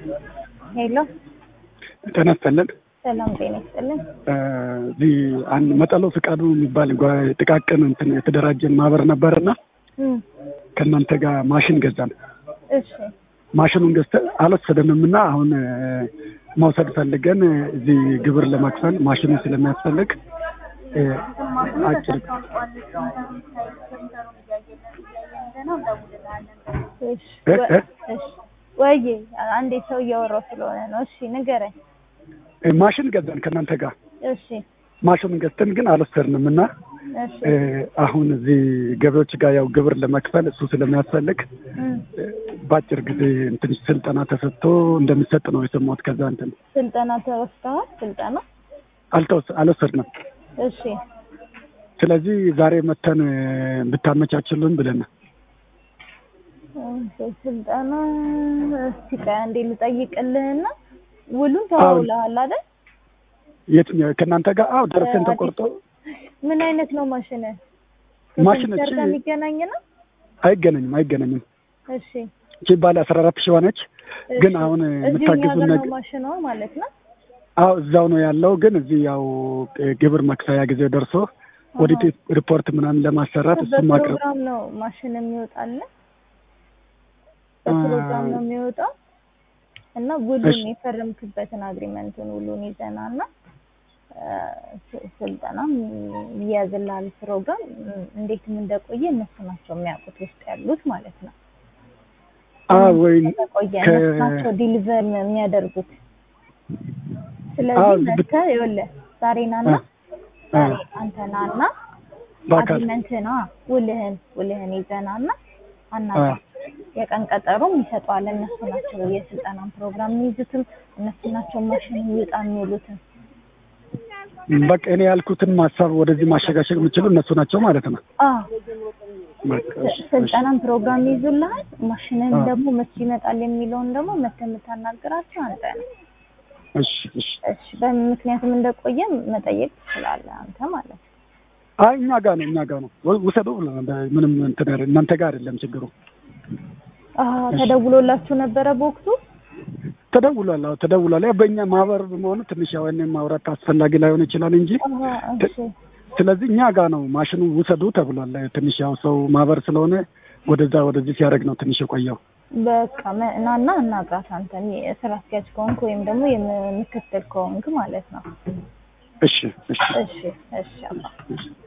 ሄሎ ጤና ይስጥልን። ሰላም ጤና ይስጥልን። እዚህ አንድ መጠሎ ፍቃዱ የሚባል ጓ- ጥቃቅን እንትን የተደራጀን ማህበር ነበርና እም፣ ከእናንተ ጋር ማሽን ገዛን። እሺ ማሽኑን ገዝተን አልወሰደንም እና አሁን እ፣ መውሰድ ፈልገን እ፣ እዚህ ግብር ለመክፈል ማሽኑ ስለሚያስፈልግ እ፣ አጭር እሺ እ፣ ወ- እ? እሺ ወይ አንዴ ሰው እያወራው ስለሆነ ነው። እሺ ንገረኝ። እ፣ ማሽን ገዛን ከእናንተ ጋር እሺ ማሽኑን ገዝተን ግን አልወሰድንም እና እሺ እ፣ አሁን እዚህ ገቢዎች ጋር ያው ግብር ለመክፈል እሱ ስለሚያስፈልግ እም፣ እ፣ በአጭር ጊዜ እንትን ስልጠና ተሰጥቶ እንደሚሰጥ ነው የሰማሁት። ከዛ እንትን ስልጠና ተወስደዋል። ስልጠና አልተወስ አልወሰድንም። እሺ ስለዚህ ዛሬ መተን እ፣ ብታመቻችልን ብለን ነው። እሺ፣ ስልጠና እስቲ ቆይ አንዴ ልጠይቅልህና ውሉን ተዋውለሃል አይደል? የትኛው ከእናንተ ጋር? አዎ ደረሰን አዲስ- ተቆርጦ ምን አይነት ነው ማሽን? ማሽን ከኮምፒውተር እቺ ጋር የሚገናኝ ነው? አይገናኝም አይገናኝም። እሺ እቺ ባለ አስራ አራት ሺህ ነች። ግን እሺ። አሁን እዚሁ እኛ የምታግዙን ጋር ነው ነገር ማሽኗ ማለት ነው። አዎ እዛው ነው ያለው። ግን እዚህ ያው እ፣ ግብር መክፈያ ጊዜ ደርሶ ኦዲት ሪፖርት ምናምን ለማሰራት እሱም ማቅረብ በፕሮግራም ነው ማሽን የሚወጣልን በፕሮግራም ነው የሚወጣው እና ውሉን እሺ። የፈረምክበትን አግሪመንቱን ውሉን ይዘና እና ስልጠናም ይያዝልሃል ፕሮግራም እም፣ እንዴትም እንደቆየ እነሱ ናቸው የሚያውቁት ውስጥ ያሉት ማለት ነው። አዎ ወይ እንደቆየ ከ- እነሱ ናቸው ዲሊቨር የሚያደርጉት። አዎ፣ ስለዚህ ብት- መጥተህ ይኸውልህ ዛሬ ናና አ- ዛሬ አንተ ናና በአካል አግሪመንትና ውልህን ውልህን ይዘናና አናጋ አ- የቀን ቀጠሮም ይሰጠዋል። እነሱ ናቸው የስልጠናን ፕሮግራም የሚይዙትም እነሱ ናቸው ማሽን ይውጣ የሚውሉትም። በቃ እኔ ያልኩትን ማሳብ ወደዚህ ማሸጋሸግ የምችሉ እነሱ ናቸው ማለት ነው። አዎ በቃ እሺ፣ እሺ። ስልጠናን ፕሮግራም ይይዙልሃል። ማሽንን አ- ደግሞ መቼ ይመጣል የሚለውን ደግሞ መተህ የምታናግራቸው አንተ ነው። እሺ እሺ። እሺ በምን ምክንያትም እንደቆየ መጠየቅ ትችላለህ አንተ ማለት ነው። አይ እኛ ጋር ነው እኛ ጋር ነው ወ- ውሰዱ ብለናል። ምንም እንትን አይደለም። እናንተ ጋር አይደለም ችግሩ። አዎ ተደውሎላችሁ ነበረ በወቅቱ? ተደውሏል። አዎ ተደውሏል። ያው በእኛ ማህበር በመሆኑ ትንሽ ያው እኔም ማውራት አስፈላጊ ላይሆን ይችላል እንጂ አዎ እሺ ስለዚህ እኛ ጋር ነው ማሽኑ ውሰዱ ተብሏል። ትንሽ ያው ሰው ማህበር ስለሆነ ወደዛ ወደዚህ ሲያደርግ ነው ትንሽ የቆየው። በቃ መ- ናና እናግራት አንተ የስራ አስኪያጅ ከሆንክ ወይም ደግሞ የምክትል ከሆንክ ማለት ነው። እሺ እሺ እሺ እሺ አባ እሺ